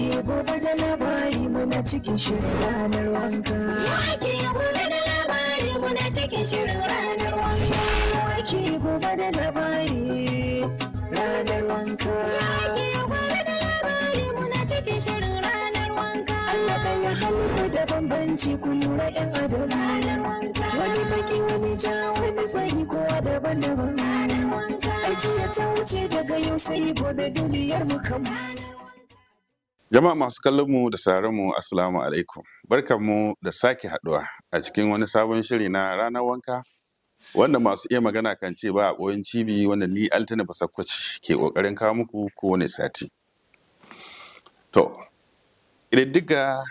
Wake gobe da labari muna cikin shirin ranar wanka. Wake gobe da labari muna cikin shirin ranar wanka. Wake gobe da labari ranar wanka. Wake gobe da labari muna cikin shirin ranar wanka. Allah ɗaya halitta da bambanci ku lura 'yan adam. Ranar wanka. Wani baki wani ja wani fari kowa daban-daban. Ranar wanka. Ajiya ta wuce daga yau sai gobe duniyar mu kan. Jama'a masu kallon mu da sauraron mu assalamu alaikum. Barkanmu da sake haduwa a cikin wani sabon shiri na ranar wanka wanda masu iya magana kan ce ba a ɓoyin cibi wanda ni Altina Basakwaci ke ƙoƙarin kawo muku kowane sati. To, ƙididdiga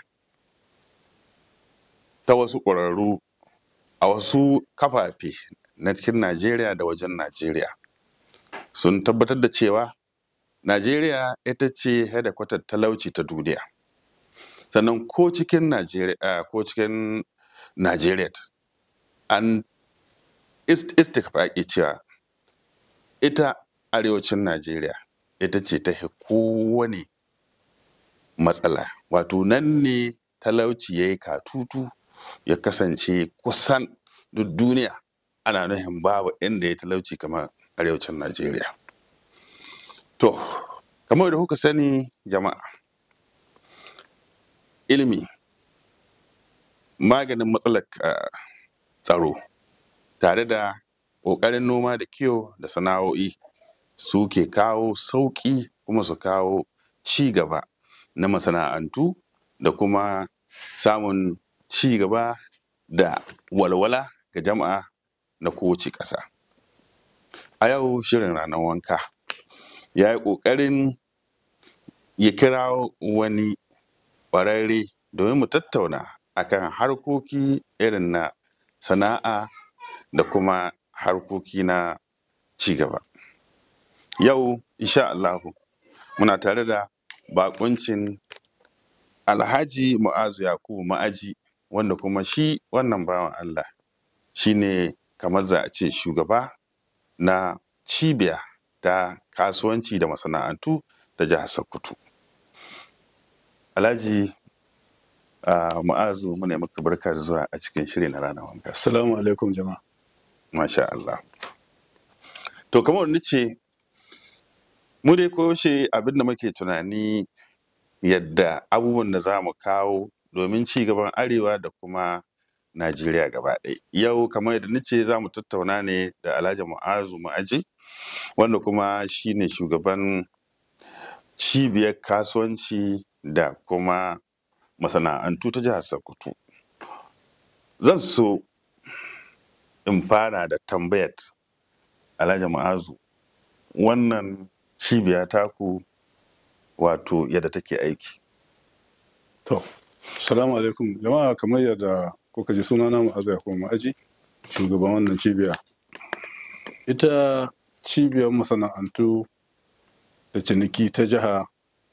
ta wasu ƙwararru a wasu kafafe na cikin Najeriya da wajen Najeriya sun tabbatar da cewa Najeriya ita ce hedakwatar talauci ta duniya. Sannan ko cikin Najeriya ko cikin Najeriya an istikfaƙi cewa ita arewacin Najeriya ita ce ta kowane matsala. Wato nan ne talauci ya yi katutu ya kasance kusan duk duniya ana nufin babu inda ya talauci kamar arewacin Najeriya. To, kamar da kuka sani jama'a, ilimi maganin matsalar ah, tsaro tare da ƙoƙarin noma da kiwo da sana'o'i su ke kawo sauƙi kuma su kawo ci gaba na masana'antu da kuma samun ci gaba da walwala ga jama'a na kowace ƙasa. A yau shirin ranar wanka ya yi ƙoƙarin ya kirawo wani ƙwararre domin mu tattauna akan harkoki irin na sana'a da kuma harkoki na ci gaba. Yau insha Allahu muna tare da baƙuncin Alhaji Mu'azu Yakubu Ma'aji wanda kuma shi wannan bawan Allah shi ne kamar za a ce shugaba na cibiya ta kasuwanci da masana'antu ta jihar Sokoto. Alhaji ah, Mu'azu muna yi maka barka da zuwa a cikin shiri na ranar wanka. Assalamu alaikum jama'a. Masha Allah. To kamar wani ce mu dai koyaushe abin da muke tunani yadda abubuwan da za mu kawo domin ci gaban arewa da kuma Najeriya gaba ɗaya. Yau kamar yadda nace za mu tattauna ne da Alhaji Mu'azu Ma'aji wanda kuma shi ne shugaban cibiyar kasuwanci da kuma masana'antu ta jihar Sokoto. Zan so in fara da tambayar Alhaji Mu'azu wannan cibiya taku wato yadda take aiki. To, Assalamu alaikum jama'a kamar yadda kuka ji sunana Mu'azza Yakubu Ma'aji, shugaban wannan cibiya. Ita cibiyar masana'antu da ciniki ta jiha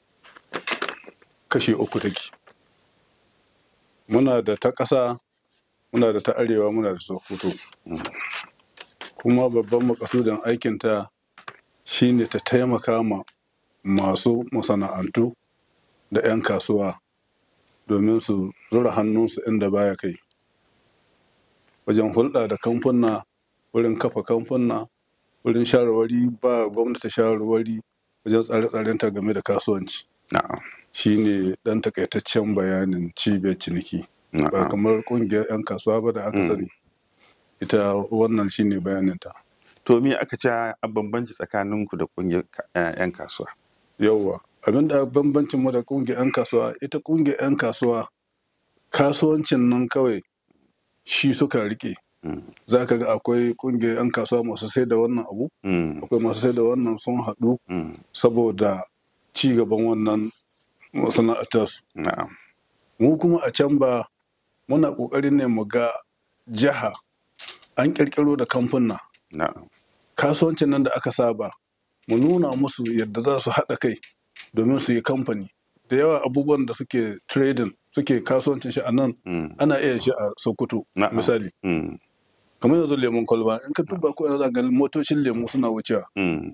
kashi uku take. Muna da ta ƙasa, muna da ta arewa, muna da Sokoto. Kuma babban makasudin aikinta shine ta taimaka ma masu masana'antu da 'yan kasuwa domin su zura hannunsu inda baya kai wajen hulɗa da kamfuna wurin kafa kamfuna wurin shawarwari ba gwamnati shawarwari wajen tsare-tsarenta game da kasuwanci Na'am. shine ɗan takaitaccen bayanin cibiyar ciniki ba Na'am. kamar ƙungiyar 'yan kasuwa ba da aka Mm. sani ita wannan shine bayaninta To me aka ce a bambanci tsakaninku da ƙungiyar ka- eh, 'yan kasuwa? yauwa abin da bambancin mu da kungiyar 'yan kasuwa ita kungiyar 'yan kasuwa kasuwancin nan kawai shi suka rike Mm. za ka ga akwai kungiyar 'yan kasuwa masu sai da wannan abu Mm. akwai masu sai da wannan sun haɗu Mm. saboda ci gaban wannan masana'antarsu Na'am. mu kuma a can ba muna ƙoƙarin ne mu ga jiha an ƙirƙiro da kamfuna Na'am. kasuwancin nan da aka saba mu nuna musu yadda za su haɗa kai domin su yi kamfani da yawa abubuwan da suke trading suke kasuwancin shi a nan Mm. ana iya shi a sokoto Na'am. misali Mm. kamar yanzu lemon kwalba in ka duba ko yanzu ga motocin lemu suna wucewa Mm.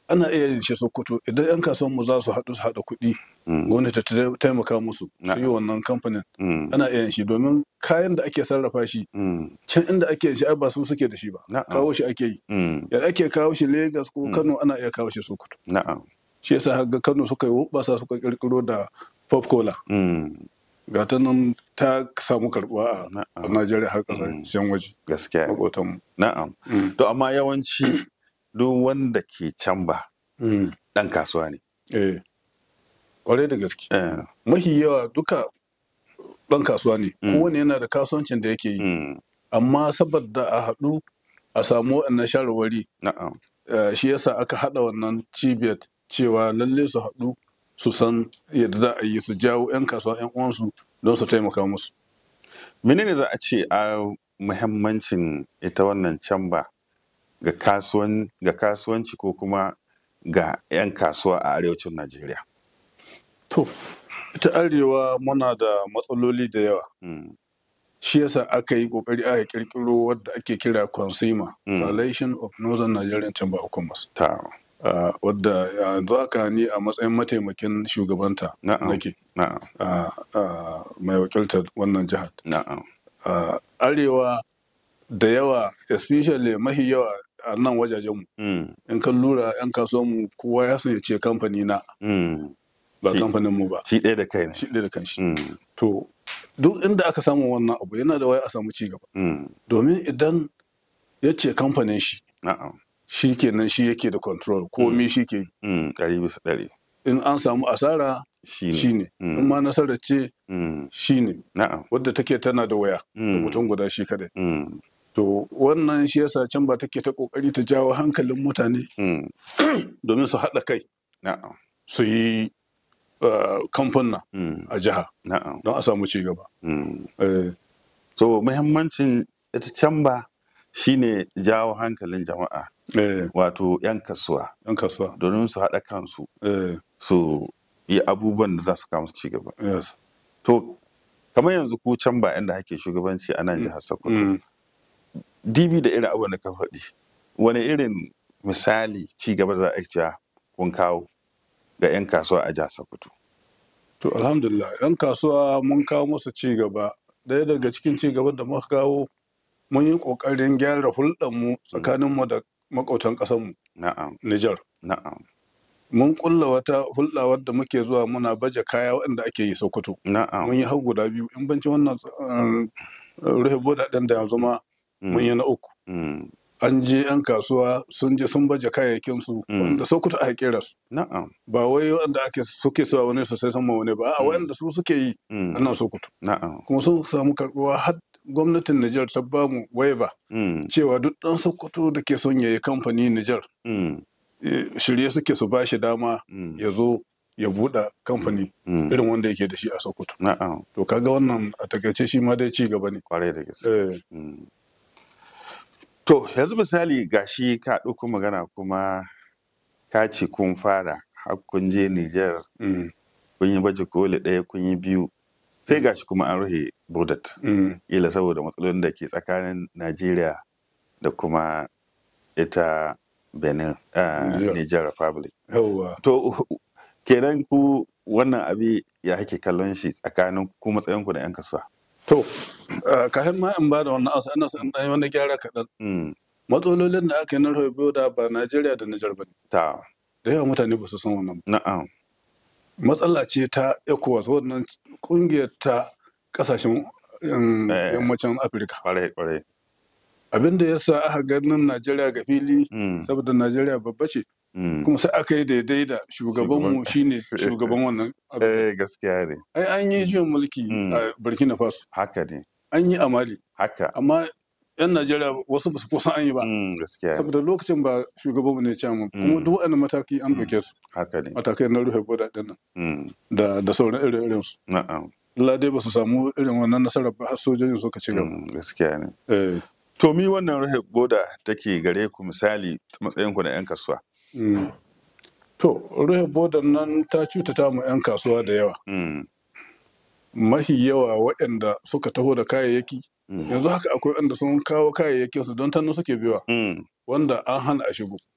ana iya yin shi sokoto idan 'yan kasuwan mu za su haɗu su haɗa kuɗi Mm. gwamnati ta taimaka musu su yi Na'am. wannan kamfanin Mm. ana iya yin shi domin kayan da ake sarrafa shi Mm. can inda ake yin shi ai ba su suke da shi ba Na'am. kawo shi ake yi Mm. yadda ake kawo shi Legas ko Kano ana iya kawo shi Sokoto Na'am. shi yasa har ga Kano suka yi wubasa suka kirkiro da pop cola Mm. ga ta nan ta samu karbuwa a- a Na'am. Najeriya har kasashen waje Gaskiya. makotan Na'am. mu To amma yawanci duk wanda ke can ba ɗan kasuwa ne. eh kwarai da gaske Eh. mahi yawa duka ɗan kasuwa ne Mm. kowane yana da kasuwancin da yake yi Mm. amma saboda a haɗu a samu waɗannan shawarwari Na'am. eh, shi yasa aka haɗa wannan cibiyar cewa lalle su haɗu su san yadda za a yi su jawo 'yan kasuwa 'yan uwansu don su taimaka musu Menene za a ce a muhimmancin ita wannan camba ga kasuwan ga kasuwanci ko kuma ga 'yan kasuwa a arewacin Najeriya? to ita arewa muna da matsaloli da yawa Mm. shi yasa aka yi kokari aka kirkiro wadda ake kira consumer Mm. coalition of northern nigerian chamber of commerce Ta. uh, wadda yanzu haka ni a matsayin mataimakin shugabanta Na'am. nake Na'am. uh, uh, mai wakiltar wannan jihar Na'am. uh, arewa da yawa especially mahi yawa a nan wajajenmu Mm. in kan lura 'yan kasuwanmu kowa ya san ya ce kamfani na Mm. ba Shi- kamfaninmu ba Shi ɗaya da kai ne. shi ɗaya da kanshi Mm. to duk inda aka samu wannan abu yana da waya a samu ci gaba Mm. domin idan ya ce kamfanin shi Na'am. shi kenan shi yake da control komi shi ke yi. Mm. Ɗari bisa ɗari. in an samu asara Shi ne. shi ne Mm. in ma nasarar ce Mm. shi ne Na'am. wadda take tana da waya da Mm. mutum guda shi kadai Mm. to wannan shi yasa can ba take ta kokari ta jawo hankalin mutane Mm. domin su haɗa kai Na'am. su yi uh, kamfuna Mm. a jiha Na'am. don a samu ci gaba Mm. Eh, So muhimmancin ita camba shine jawo hankalin jama'a eh, wato 'yan kasuwa yan kasuwa domin su haɗa kansu eh, su yi abubuwan da za su kawo su ci gaba. yes. To kamar yanzu ku camba inda ake shugabanci a nan jihar Sokoto. Mm. Dibi da irin abubuwan da ka faɗi. Wani irin misali ci gaba za a cewa kun kawo ga 'yan kasuwa a jihar Sokoto. To alhamdulillah yan kasuwa mun kawo musu ci gaba. Ɗaya daga cikin ci gaban da muka kawo mun yi ƙoƙarin gyara hulɗarmu tsakaninmu da maƙautan ƙasarmu Na'am, Nijar. na'am, Mun ƙulla wata hulɗa wadda muke zuwa muna baje kaya waɗanda ake yi Sokoto. na'am. Mun yi har guda biyu in banci wannan uh, rufe boda ɗin da yanzu ma mun yi na uku. Mm, An je 'yan kasuwa sun je sun baje kayayyakinsu Mm. wanda Sokoto aka kera su. Na'am. Ba wai waɗanda ake suke sawa wani su sai sama wani ba, a Mm. waɗanda su suke yi a Mm, nan Sokoto. na'am. kuma sun samu karbuwa har gwamnatin Nijar ta ba mu waiba Mm, cewa duk ɗan Sokoto da ke son ya yi kamfani Nijar mm, eh, shirye suke su ba shi dama mm, ya zo ya buɗe kamfani mm, irin wanda yake da shi a Sokoto. Na'am. To kaga wannan a takaice shi ma dai ci gaba ne. Kwarai da gaske. Eh, Mm. To, yanzu misali gashi ka ɗauko magana kuma ka ce kun fara har kun je Nijar mm, kun yi baje koli ɗaya kun yi biyu sai gashi kuma an rufe bodat mm, ila saboda matsalolin da ke tsakanin Najeriya da kuma ita Benin ah, Niger. Niger Republic. Yawwa. To kenan ku wannan abi ya ake kallon shi tsakanin ku matsayinku da 'yan kasuwa. To, uh, kafin ma in ba da wannan asa ana son ɗan wani gyara kaɗan. Mm, Matsalolin da aka yi na rufe boda ba Najeriya da Nijar ba ne. ta Da yawa mutane ba su san wannan ba. na'am matsala ce ta ECOWAS wannan kungiyar ta kasashen um, Eh. yammacin Afirka. kwarai kwarai. Abin da ya sa aka ganin Najeriya ga fili Mm, saboda Najeriya babba ce mm. kuma sai aka yi daidai da shugabanmu Shugaban- shine shugaban wannan abu. Eh gaskiya ne Ai an yi juyin mulki Mm. a Burkina Faso, haka ne an yi a Mali, haka amma 'yan Najeriya wasu ba su kusan an yi ba. Mm, gaskiya ne Saboda lokacin ba shugabanmu ne ce mu kuma Mm. duk wani mataki an Mm. ɗauke su haka ne matakai na rufe boda ɗin nan Mm, da da sauran irin su. na'am Allah dai ba su samu irin wannan nasarar ba har sojojin suka ci gaba. Mm, gaskiya ne Eh, to mi wannan rufe boda take gare ku misali matsayinku da 'yan kasuwa mm. To, rufe bodan nan ta cutata mu 'yan kasuwa da yawa. Mm, Mahi yawa waɗanda suka taho da kayayyaki. mm, Yanzu haka akwai waɗanda sun kawo kayayyakin su don tannu suke biwa mm, wanda an hana a shigo.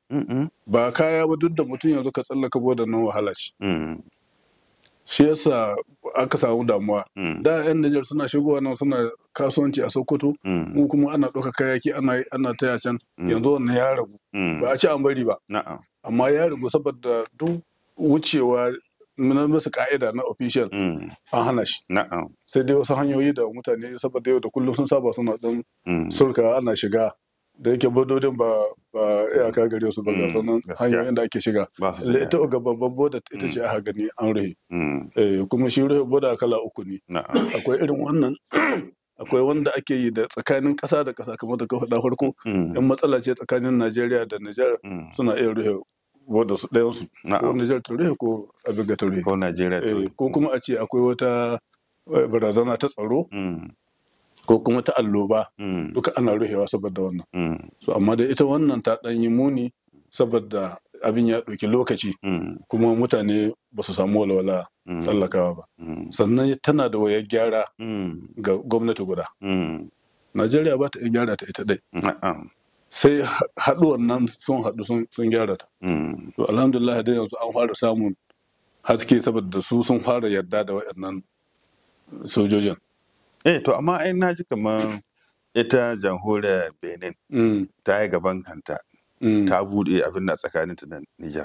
Mm-mm. ba kaya ba duk da mutum yanzu ka tsallaka boda nan wahala ce Mm. shi yasa aka samu damuwa Mm. da yan Nijar suna shigowa nan suna kasuwanci a Sokoto Mm. mu kuma ana ɗauka kayaki ana ana taya can yanzu wannan ya ragu Mm. ba a ce an bari ba Na'am. amma ya ragu saboda duk wucewa na musu ka'ida na official Mm. an hana shi Na'am. sai dai wasu hanyoyi da mutane saboda yau da kullum sun saba suna dan Mm. sulka ana shiga da yake bododin ba ba iyaka gare su ba ga Mm, sanan gaskiya. hanyoyin da ake shiga Ba su Le- shiga. ita ga babban boda ita ce aka gani an rufe Mm. Eh, kuma shi rufe boda kala uku ne Na'am. akwai irin wannan akwai wanda ake yi da tsakanin ƙasa da ƙasa kamar da ka faɗa farko Mm. in matsala ce tsakanin Najeriya da Nijar Mm. suna iya rufe boda su ɗayan su ko Na'am. Nijar ta rufe ko abin ga ta rufe Ko Najeriya Eh, to. ko kuma a ce akwai wata eh, barazana ta tsaro Mm. ko kuma ta alloba Mm. duka ana rufewa saboda wannan Mm. so amma da ita wannan ta ɗan yi muni saboda abin ya ɗauki lokaci Mm. kuma mutane ba su samu walwala Mm. tsallakawa ba Mm. sannan tana da wayar gyara Mm. ga gwamnati guda Mm. najeriya ba ta iya gyara ta ita ɗai Na'am. sai ha- haɗuwan nan sun haɗu sun- sun gyara ta Mm. to alhamdulillah dai yanzu an fara samun haske saboda su sun fara yarda da waɗannan sojojin Eh to amma ai na ji kamar ita jamhuriyar Benin Mm, ta yi gaban kanta mm. ta buɗe abin da tsakaninta da Nijar.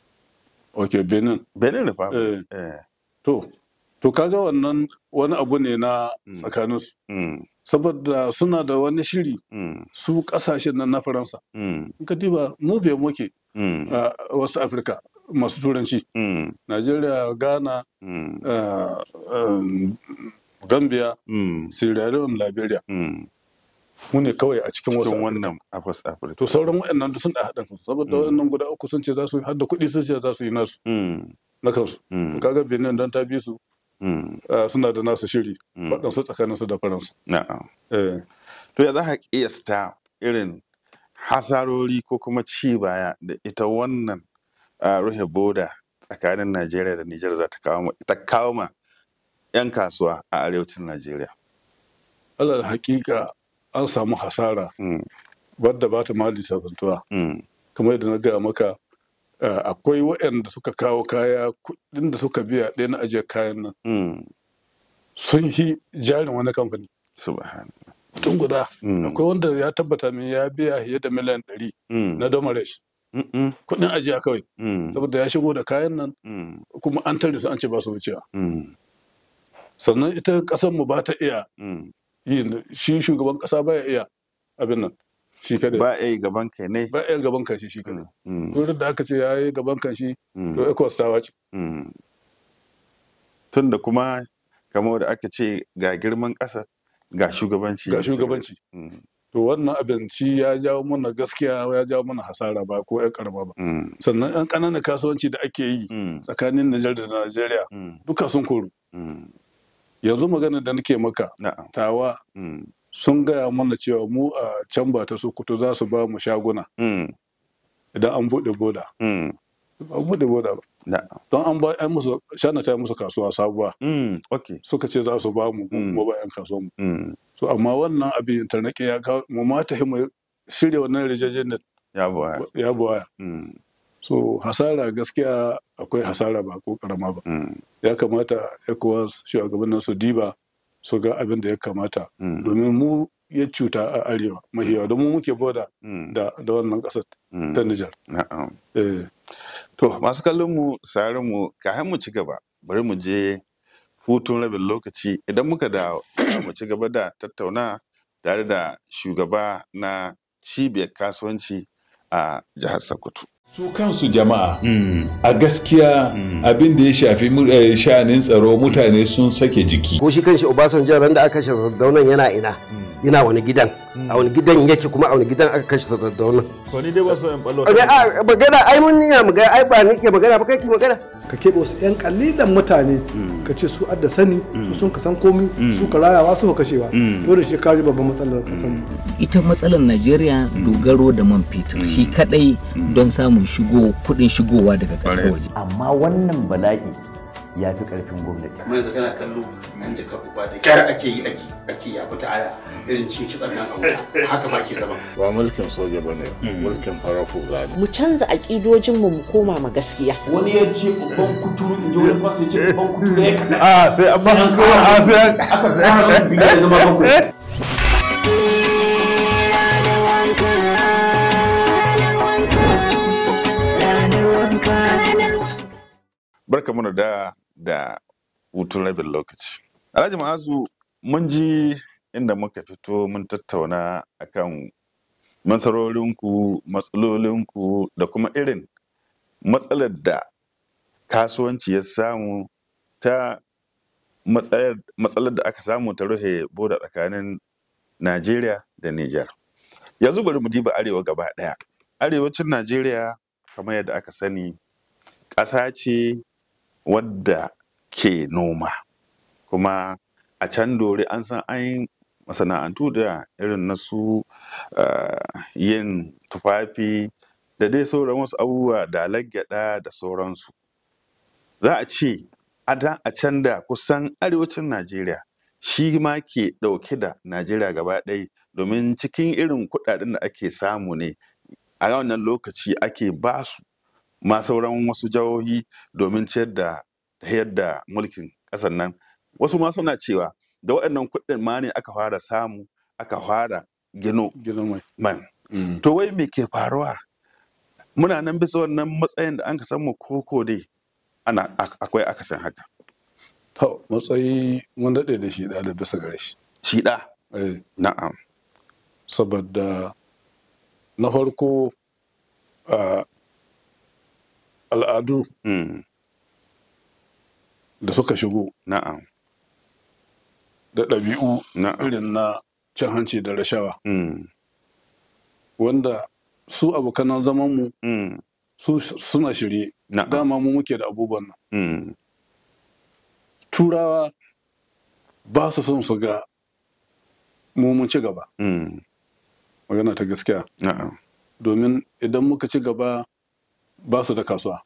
ok benin Benin Republic. Eh. Eh. to to kaga wannan wani abu ne na Mm. tsakaninsu Mm. saboda suna da wani shiri Mm. su kasashen nan na faransa Mm. in ka diba mu bai muke Mm. a wasu afirka masu turanci Mm. najeriya ghana Mm. uh, um, gambia Mm. sierra leone liberia Mm. mu ne kawai a cikin wasu Cikin Afirka. wannan Afas Afirka. to sauran waɗannan duk sun da haɗa kansu saboda Mm. waɗannan guda uku sun ce za su yi har da kuɗi sun ce za su yi nasu Mm. na kansu Mm. to kaga benin don ta bi su Mm. uh, suna da nasu shiri Mm. waɗansu tsakaninsu da faransa Na'am. eh. To ya za ka kiyasta irin hasarori ko kuma ci baya da ita wannan a rufe boda tsakanin Najeriya da Nijar za ta kawo ma ta kawo ma 'yan kasuwa a arewacin Najeriya. alal hakika an samu hasara Mm. wadda ba ta ma lissafantuwa Mm. kamar yadda na gaya maka uh, akwai waɗanda suka kawo kaya kuɗin da suka biya ɗaya na ajiyar kayan nan Mm. sun yi jarin wani kamfani Subhanallah. mutum guda Mm. akwai wanda ya tabbata min ya biya fiye da miliyan ɗari Mm. na domaresh Mm-mm. kuɗin ajiya kawai Mm. saboda ya shigo da kayan nan Mm. kuma an tare su an ce ba su wucewa Mm. sannan ita ƙasar mu ba ta iya Mm. yin shi shugaban ƙasa ba ya iya abin nan shi kadai Ba a yi gaban kai ne. ba iya gaban kanshi shi kadai Mm. wurin da aka ce ya yi gaban kanshi Mm. to ecos ta wace Mm. Tun da kuma kamar da aka ce ga girman ƙasa ga shugabanci. ga shugabanci Mm. to wannan abin shi ya jawo mana gaskiya ya jawo mana hasara ba ko ya karama ba Mm. sannan yan ƙananan kasuwanci da ake yi Mm. tsakanin Nijar da Najeriya Mm. duka sun koru Mm. yanzu magana da nake maka Na'am. tawa Mm. sun gaya mana cewa mu a can ba ta Sokoto za su ba mu shaguna Mm. idan an buɗe boda Mm. ba buɗe boda ba Na'am. don an ba yan musu shana ta yi musu kasuwa sabuwa Mm. Okay. suka ce za su ba mu Mm. mu ba yan kasuwa mu Mm. so amma wannan abin tarnaki ya kawo mu ma ta mu shirya wannan rijajen Ya buwa. ya buwaya Mm. so hasara gaskiya akwai hasara ba ko karama ba Mm. ya kamata ecowas shugabannin su diba su ga abin da ya kamata Mm. domin mu ya cuta a arewa mahiyawa domin muke boda Mm. da da wannan kasar Mm. ta Nijar Na'am. eh To masu kallon mu sarin mu kafin mu ci gaba bari mu je hutun rabin lokaci idan muka da mu ci gaba da tattauna tare da shugaba na cibiyar kasuwanci a jihar Sokoto. su kansu jama'a a gaskiya abin da ya shafi mu- eh, sha'anin tsaro mutane sun sake jiki ko shi kanshi Obasanjo ran da aka kashe Sardaunan yana ina yana wani gidan a wani gidan yake kuma a wani gidan aka kashe Sardaunan to ni dai ba so in ballo a magana ai mun niya magana ai ba nake magana ba kai ki magana ka keɓe wasu 'yan kalilan mutane ka ce su adda sani su sun ka san komi su ka rayawa su ka kashewa to da shi kaji babban matsalar kasan mu ita matsalar najeriya dogaro da man fetur shi kadai don samun shigo kudin shigowa daga kasar Ƙwarai. waje amma wannan bala'i ya fi ƙarfin gwamnati kuma yanzu kana kallo an jaka uba da kyar ake yi ake ake ya fita ana irin cin kitsan nan a wuta haka ba ke zama ba mulkin soja ba ne mulkin farar hula ne mu canza aƙidojinmu mu koma ma gaskiya wani ya ce babban kuturu in ji wani fasu ya ce babban kuturu ya kaɗa a sai an ba a sai an aka kara masu biyu ya zama bakwai barka mana da da hutun rabin lokaci alhaji ma'azu mun ji inda muka fito mun tattauna akan nasarorinku matsalolinku da kuma irin matsalar da kasuwanci ya samu ta matsayar- matsalar da aka samu ta rufe boda tsakanin najeriya da niger yanzu bari mu diba arewa gaba daya arewacin najeriya kamar yadda aka sani ƙasa ce wadda ke noma kuma a can dore an san an yi masana'antu da irin na su ah, yin tufafi da dai sauran wasu abubuwa da gyada da sauransu za a ce a da a can da kusan arewacin najeriya shi ma ke ɗauke da najeriya gaba ɗaya domin cikin irin kuɗaɗen da ake samu ne a wannan lokaci ake ba su ma sauran wasu jihohi domin ciyar da tafiyar da mulkin ƙasar nan wasu ma suna cewa da waɗannan kuɗin ma ne aka fara samu aka fara gino man to wai me ke faruwa muna nan bisa wannan matsayin da an ka samu koko dai ana ak- akwai akasin haka To, matsayi mun daɗe da shi da da bisa gare shi. Shi ɗa? Eh. Na'am. Saboda na farko a al'adu da suka shigo. Na'am. Da ɗabi'u irin na cin hanci da rashawa. Wanda su abokanan zamanmu su suna shirye. Dama mu muke da abubuwan nan. turawa ba su son su ga mu mun ci gaba magana ta gaskiya domin idan muka ci gaba ba su da kasuwa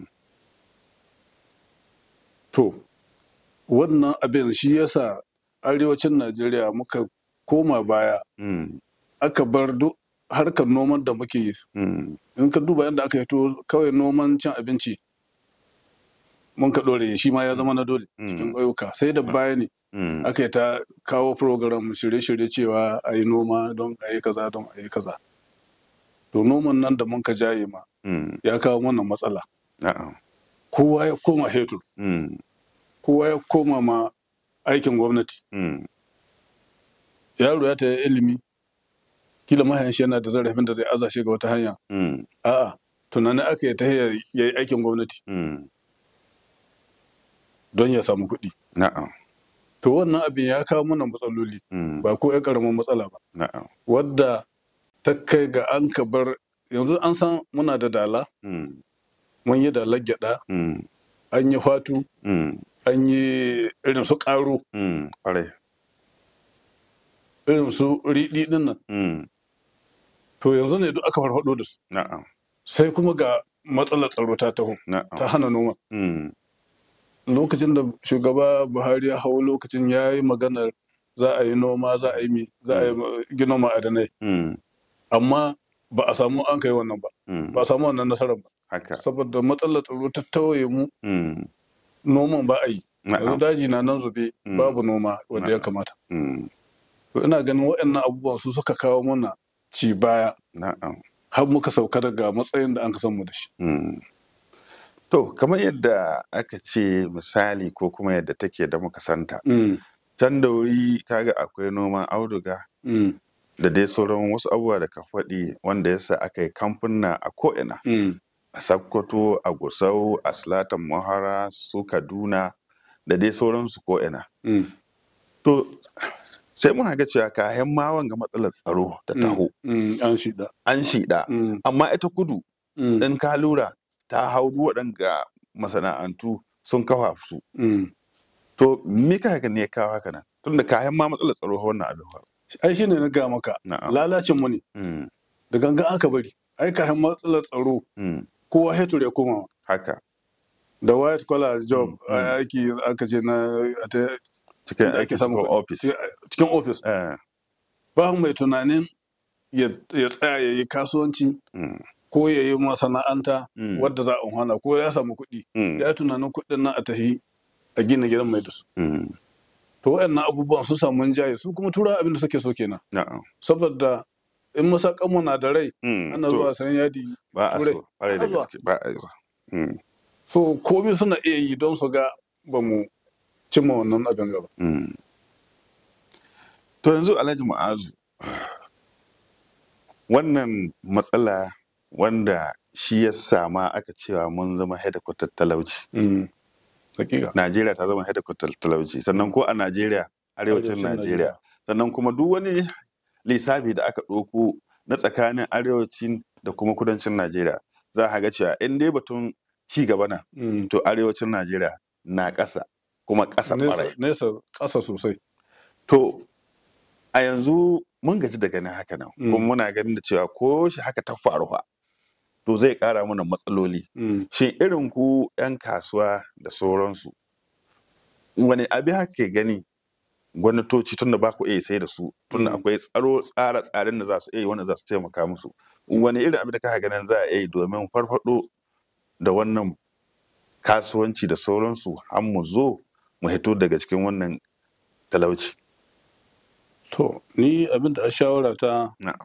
to wannan abin shi yasa arewacin najeriya muka koma baya aka bar duk harkar noman da muke yi in ka duba yadda aka hito kawai noman cin abinci mun ka ɗore shi ma ya zama na dole cikin ƙauyuka sai da baya ne aka yi ta kawo program shirye-shirye cewa a yi noma don a yi kaza don a yi kaza to noman nan da mun ka jaye ma ya kawo mana matsala kowa ya koma hetur kowa ya koma ma aikin gwamnati yaro ya ta ilimi kila mahayan shi yana da zarafin da zai aza shi ga wata hanya a'a tunanin aka yi ta ya yi aikin gwamnati don ya samu kuɗi. Na'am. To wannan abin ya kawo mana matsaloli ba ko ya karamin matsala ba. Na'am. Wadda ta kai ga an ka bar yanzu an san muna da dala, mun yi dalar gyaɗa, an yi fatu, an yi irin su ƙaro. Irin su riɗi ɗin nan. To yanzu ne duk aka farfaɗo da su. Na'am. Sai kuma ga matsalar tsaro ta taho, ta hana noma. lokacin da shugaba buhari ya hau lokacin ya yi maganar za a yi noma za a yi mi za a yi gina ma'adanai amma ba a samu an kai wannan ba ba a samu wannan nasarar ba saboda matsalar tsaro ta tawaye mu noman ba a yi yanzu daji na nan zube babu noma wanda ya kamata to ina ganin waɗannan abubuwan su suka kawo mana ci baya har muka sauka daga matsayin da an ka san mu da shi To, kamar yadda aka ce misali ko kuma yadda take da muka santa. Can da wuri kaga akwai noman auduga da dai sauran wasu abubuwa da ka faɗi wanda yasa aka yi kamfuna a ko'ina. A Sakkwato, a Gusau, a Silatan Mahara, su Kaduna da dai sauransu ko'ina. To, sai mun ga cewa kayan ma wanga matsalar tsaro ta taho. An shida. An shida. Amma ita kudu, in ka lura ta hau waɗanga masana'antu sun kafa su. To me ka haka ne ya kawo haka nan? Tunda kayan ma matsalar tsaro wannan abin ba. Ai shine na ga maka lalacin mu ne. Da gangan aka bari. Ai kayan matsalar tsaro kowa hetur ya koma. Haka. da white collar job a aiki aka ce na a ta- cikin da aiki samun cikin kuɗi. office cikin office Eh, ba mai tunanin ya ya tsaya ya yi kasuwanci mm, ko ya yi masana'anta Mm. wadda za a hana ko ya samu kuɗi mm, ya yi tunanin kuɗin nan a tafi a gina gidan mai da su mm, to waɗannan abubuwan su samu jaye su kuma tura abin da suke so kenan na'am, saboda in masakanmu na da rai mm, ana to, zuwa sayan yadi ba a turai. so ƙwarai da Ba a zuwa. gaske ba a zuwa Mm, so komai suna iya yi don su ga ba mu cimma wannan abin gaba mm. to yanzu alhaji ma'azu wannan matsala wanda shi ya sama aka cewa mun zama hedikwatar talauci hakika najeriya ta zama hedikwatar talauci sannan ko a najeriya arewacin Arewacin najeriya sannan kuma duk wani lissafi da aka ɗauko na tsakanin arewacin da kuma kudancin najeriya za a ga cewa in dai batun ci gaba na Mm. to arewacin najeriya na ƙasa kuma ƙasa ƙwarai nesa nesa ƙasa sosai to a yanzu mun gaji da ganin haka nan Mm. kuma muna ganin da cewa ko shi haka ta faru fa to zai ƙara mana matsaloli Mm. shin irin ku 'yan kasuwa da sauransu wani abin haka gani gwamnatoci tun da ba ku iya sai da su tun da Mm. akwai tsaro tsara tsarin da za su iya yi wanda za su taimaka musu wani irin abin da kaka ganin za a iya yi domin farfado da wannan kasuwanci da sauransu har mu zo mu hito daga cikin wannan talauci to ni abin da a shawara ta na'am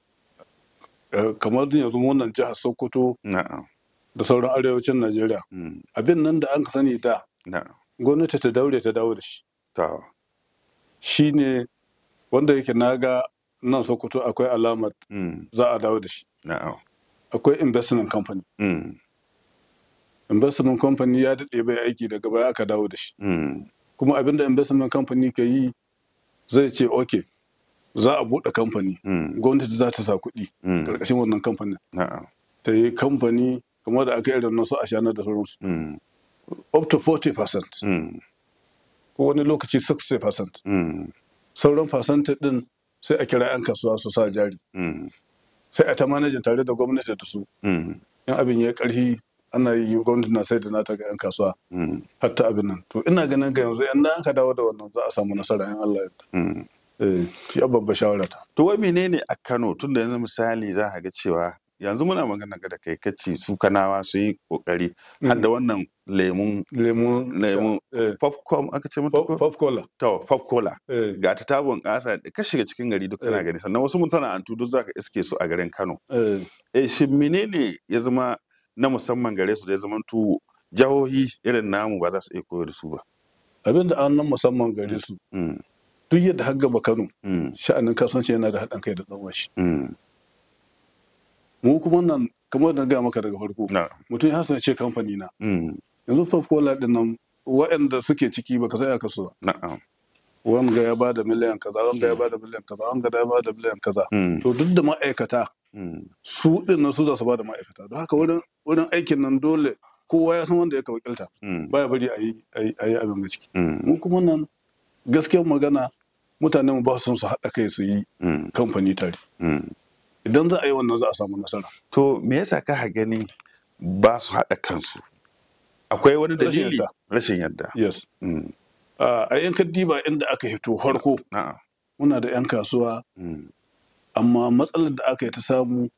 eh, kamar yanzu wannan jihar sokoto na'am da sauran arewacin najeriya mm, abin nan da an ka sani da na'am gwamnati ta daure ta dawo da shi to shine wanda yake na ga nan sokoto akwai alamar mm, za a dawo da shi na'am akwai investment company mm, investment company ya daɗe bai aiki daga baya aka dawo da shi mm, kuma abin da investment company ka yi zai ce ok za a buɗe kamfani mm, gwamnati za ta sa kuɗi mm, ƙarƙashin wannan kamfanin na'am ta yi kamfani kamar da aka irin nasu a shanar da sauransu mm, up to 40% mm, ko wani lokaci 60% mm, sauran percentage din sai a kira 'yan kasuwa su sa jari mm, sai a ta manajin tare da gwamnati da su mm, in abin ya karhi ana yi gwamnati na sai da nata ga 'yan kasuwa mm, hatta abin nan to ina ganin ga yanzu yan aka dawo da wannan za a samu nasara in Allah ya mm. eh shi babbar shawara ta To wai menene a Kano tun da yanzu misali za a ga cewa yanzu muna magana ga da kai kace su kanawa su yi kokari har da wannan lemun lemu lemun eh popcorn aka ce mata pop ko pop cola to pop cola eh ga ta tabon kasa da ka shiga cikin gari duk kana Eh. gani sannan wasu masana'antu duk zaka iske su a garin Kano eh eh shin menene ya zama na musamman gare su da ya zama tu jahohi irin namu ba za su iya koyar da su ba abin da an nan musamman gare su Mm, duk yadda har gaba Kano mm, sha'anin kasuwanci yana da haɗin kai da ɗan washi mm, mu kuma nan kamar da na gaya maka daga farko na, mutum ya san ce kamfani na mm, yanzu pop cola din nan waɗanda suke ciki baka sai aka so na'am, wanga ya bada miliyan kaza wanga ya bada miliyan kaza wanga ya bada miliyan kaza mm, to duk da ma'aikata mm, su din nan su za su bada ma'aikata don haka wurin wurin aikin nan dole kowa ya san wanda ya wakilta mm, baya bari a yi a yi- a yi abin ga ciki mm, mu kuma nan gaskiyar magana mutanen mu ba su son su haɗa kai su yi mm, kamfani tare mm. idan za a yi wannan za a samu nasara To me yasa ka gani ba su haɗa kansu? Akwai wani Rashin dalili? yadda. Rashin yadda. yes Mm, a yan diba inda aka hito farko Na'am. muna da yan kasuwa mm, amma matsalar da aka yi ta samu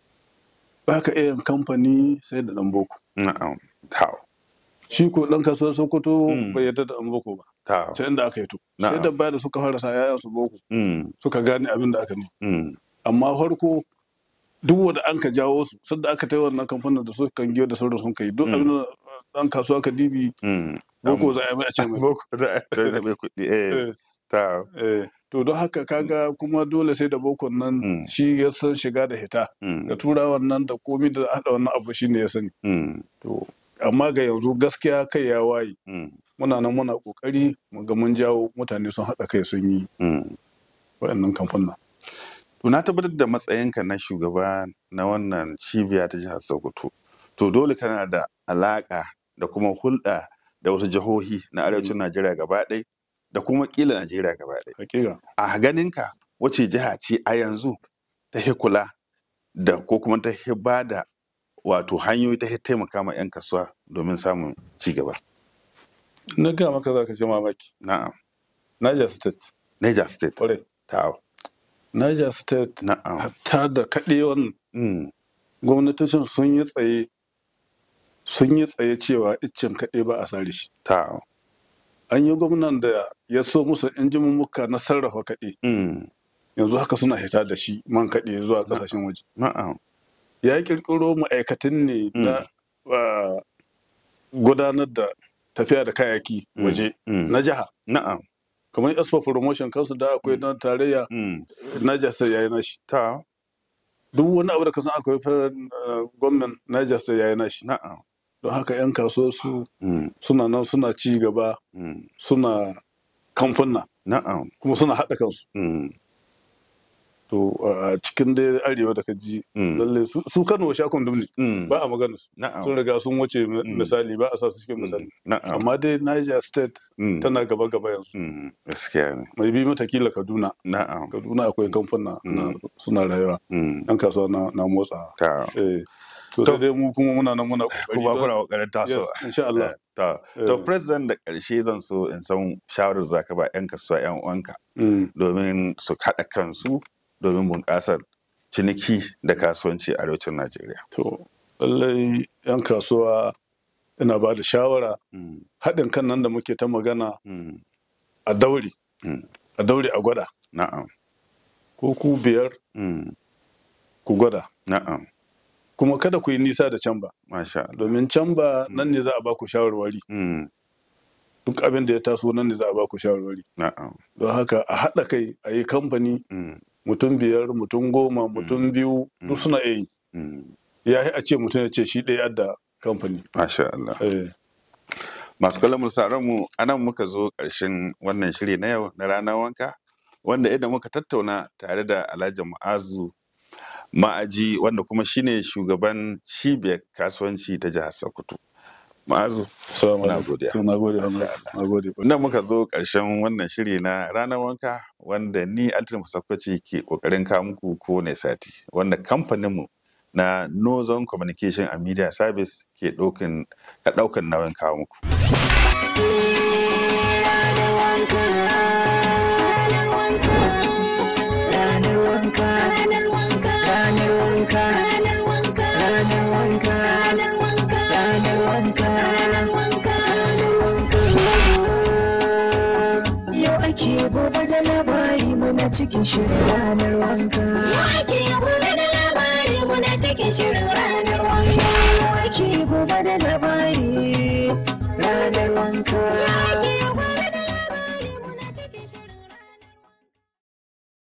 ba ka iya yin kamfani sai da ɗan boko Na'am. Tau. shi ko ɗan kasuwar sokoto Mm. bai yarda da ɗan boko ba Tau. sai inda aka yi to sai Na'am. da baya da suka fara sa yayan su boko Mm, suka gane abin da aka ne mm, amma farko duk wanda an ka jawo su sadda aka ta yi wannan kamfanin da suka giyo da sauran sun kai duk Mm. abin da ɗan kasuwa ka dibi mm. boko za a yi mai a ce mai Boko za a yi mai kuɗi. Eh, Eh, tau. eh. to don haka kaga kuma dole sai da bokon nan Mm. shi ya san shiga da hita Mm, da turawan nan da komi da haɗa wannan abu shine ya sani mm, to amma ga yanzu gaskiya kai ya waye mm, muna nan muna kokari mu ga mun jawo mutane sun haɗa kai sun yi mm. waɗannan kamfanin To na tabbatar da matsayinka na shugaba na wannan cibiya ta jihar Sokoto. To dole kana da alaƙa da kuma hulɗa da wasu jihohi na arewacin Najeriya gaba ɗaya da kuma ƙila Najeriya gaba ɗaya. hakika A ganinka wace jiha ce a yanzu ta hi kula da ko kuma ta hi ba da wato hanyoyi ta taimaka ma 'yan kasuwa domin samun ci gaba na ga maka za ka ce mamaki na'am Niger State Niger State kwarai ta Niger State na'am hatta da kaɗewan mm. gwamnatocin sun yi tsaye sun yi tsaye cewa iccen kaɗe ba a sare shi ta an yi gwamnan da ya so musu injimummuka na sarrafa kaɗe mm. yanzu haka suna hita da shi man kaɗe zuwa ƙasashen waje na'am ya ƙirƙiro ma'aikatan ne na ah, gudanar da tafiya da kayayyaki Mm, waje mm. na jiha na'am kamar expo promotion kansu da akwai na tarayya mm. Niger State yayi nashi ta duk wani abu da ka san akwai federal ah, gwamnan Niger State yayi nashi na'am don haka 'yan kasuwa su mm. suna nan suna ci gaba mm. suna kamfuna na'am kuma suna haɗa kansu mm. to a cikin dai arewa da ka ji Mm. lalle su su Kano sha kundum ne Mm. ba a magana su na'am sun riga sun wuce mi- misali ba a sa su cikin misali na'am amma dai Niger State Mm. tana gaba gaba yanzu Mm. gaskiya ne mai bi mata kila Kaduna na'am Kaduna akwai kamfuna na- suna rayuwa mm. yan kasuwa na na motsa ta eh to sai dai mu kuma muna nan muna kokari kuma don- kuna kokarin tasowa Yes, insha Allah ta to Eh. president da karshe zan so in san shawarar za ka ba 'yan kasuwa 'yan uwanka Mm. domin su haɗa kansu domin bunƙasar ciniki da kasuwanci a arewacin najeriya to lallai yan kasuwa ina ba da shawara Mm. haɗin kan nan da muke ta magana Mm. a daure Mm. a daure a gwada na'am ko ku biyar Mm. ku gwada na'am kuma kada ku yi nisa da can ba masha Allah domin can ba nan ne za a ba ku shawarwari Mm. duk abin da ya taso nan ne za a ba ku shawarwari na'am don haka a haɗa kai a yi kamfani Mm. mutum biyar mutum goma mutum biyu duk suna iya yi Mm. ya yi a ce mutum ya ce shi ɗaya da kamfani masha Allah Eh, masu kallon mu mu anan muka zo ƙarshen wannan shiri na yau na ranar wanka wanda idan muka tattauna tare da Alhaji Mu'azu Ma'aji wanda kuma shine shugaban cibiyar kasuwanci ta jihar Sokoto. Ma'azu, salamu muna alaikum. godiya. To, na gode Hamza. na gode Nan muka zo ƙarshen wannan shiri na ranar wanka wanda ni Altin Sakwaci ke ƙoƙarin kawo muku kowane sati wanda kamfaninmu na Northern Communication and Media Service ke ɗaukan ka ɗaukan nauyin kawo muku. Ranar wanka, ranar wanka, ranar wanka, ranar wanka, ranar wanka, ranar wanka, ranar wanka, ranar wanka, ranar wanka. Yau ake gobe da labari muna cikin shirin ranar wanka. Yau ake gobe da labari muna cikin shirin ranar wanka. Yau ake gobe da labari ranar wanka.